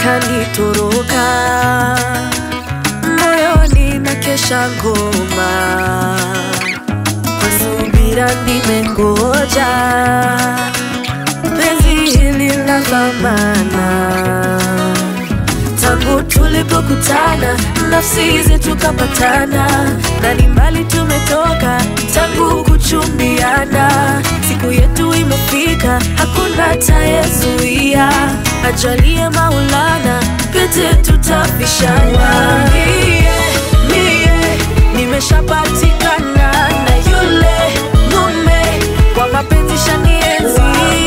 kanitoroka moyoni na kesha ngoma kwa subira nimengoja penzi hili la dhamana tangu tulipokutana nafsi zetu kapatana na ni mbali tumetoka tangu kuchumbiana siku yetu imefika hakuna tayezuia ajalie maulana pete tutapishana mie, mie nimeshapatikana na yule mume kwa mapenzi shanienzi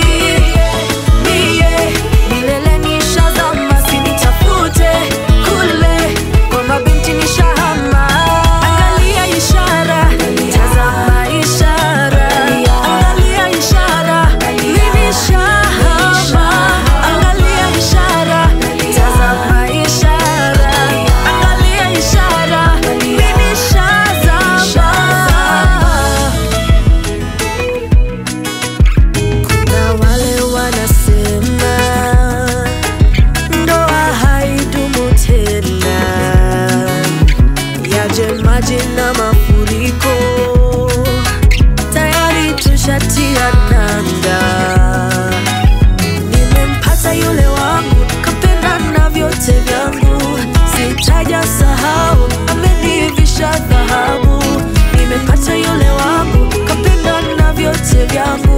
mie milele nishazama sinitafute kule kwa mabinti nishahama angalia ishara tazama ishara angalia ishara mimi shahama angalia ishara tazama ishara angalia ishara mimi shazama kuna wale wanasema ndoa haidumu tena, yaje maji na mafuriko, tayari tushatia nanga. Nimempata yule wangu, kapenda na vyote vyangu, sitaja sahau, amenivisha dhahabu. Nimempata yule wangu, kapenda na vyote vyangu